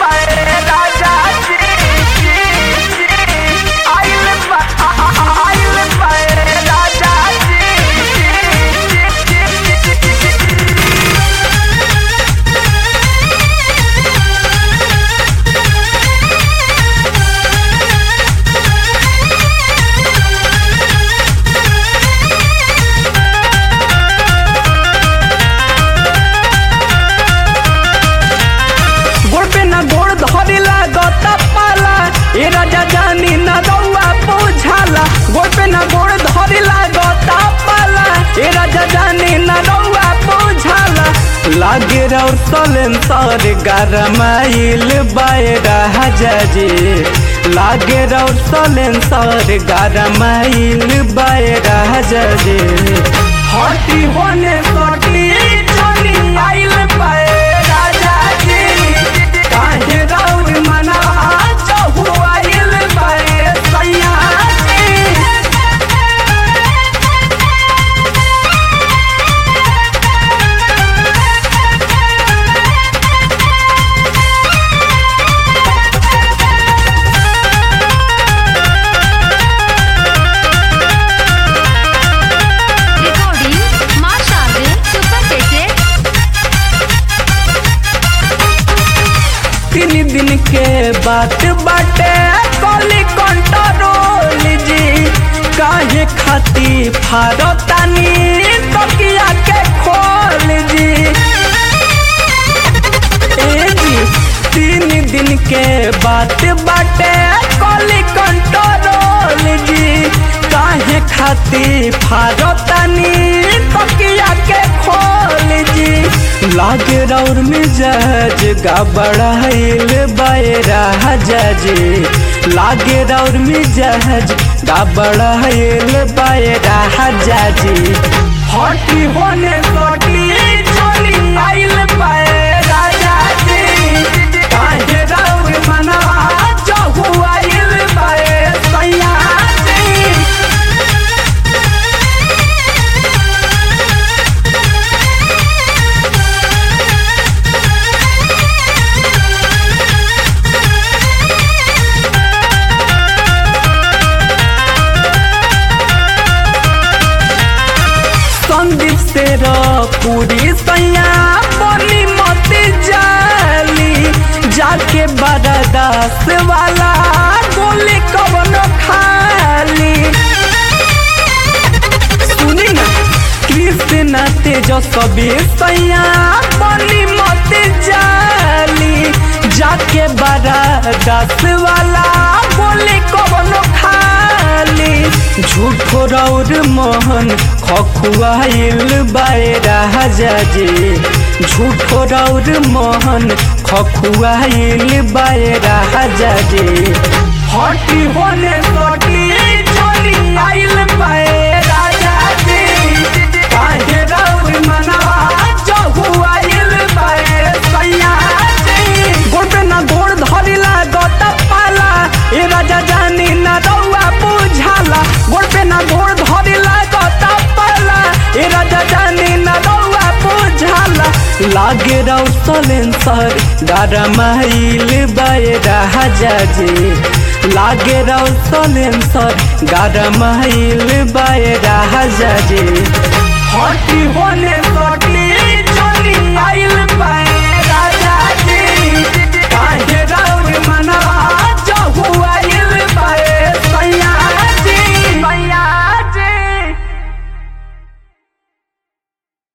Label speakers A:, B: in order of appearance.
A: गोड़ पे ना गोड़ धरे लागत पाला ए राजा जानी ना रउआ बुझाला गोड़ पे ना गोड़ धरे लागत पाला ए राजा जानी ना रउआ बुझाला लागे रउर सलेंसर गरमाइल बायरा हजाजी लागे रउर सलेंसर गरमाइल बायरा हजाजी हटी होने सटी चली आइल पाए राजा जी काहे रउर मना चहु आइल बाए सैया जी
B: Recording Marshall Super Cassette
A: तीन दिन के बात बाटे कली कंट्रोल जी काहे खाती फारतानी तकिया के खोल जी ए जी तीन दिन के बात बाटे कली कंट्रोल जी काहे खाती फारतानी तकिया के खोल जी लागे रौर मिजाज गबड़ाइल बायरा हजाजी लागे रौर मिजाज गबड़ाइल बायरा हजाजी हटी होने सटी चली आइल पाए राजा जी काहे रौर मना जहु आइल पाए सैया जी संदीप से पूरी सैया बोली मत जाली जाके बरदास वाला गोली कवन खाली सुनी ना कृष्ण तेजस्वी सैया बोली मत जाली जाके बरदास वाला गोली कवन खाली झूठो रौर मोहन खखुआइल बायरा हजाजी झूठो रौर मोहन खखुआइल बायरा हजाजी हटी होने सटी चली आइल पाए राजा जी काहे रौर मनवा जहु आइल पाए सैया जी गोड़ पे ना गोड़ धरी लागत पाला ए राजा जानी ना रउआ बुझाला गोड़ पे ना गोड़ धरी लागत पाला ए राजा जानी ना रउआ बुझाला लागे रउ सलेंसर गरमाइल बायरा हजाजी लागे रउ सलेंसर गरमाइल बायरा हजाजी हटी होने सटी चली आइल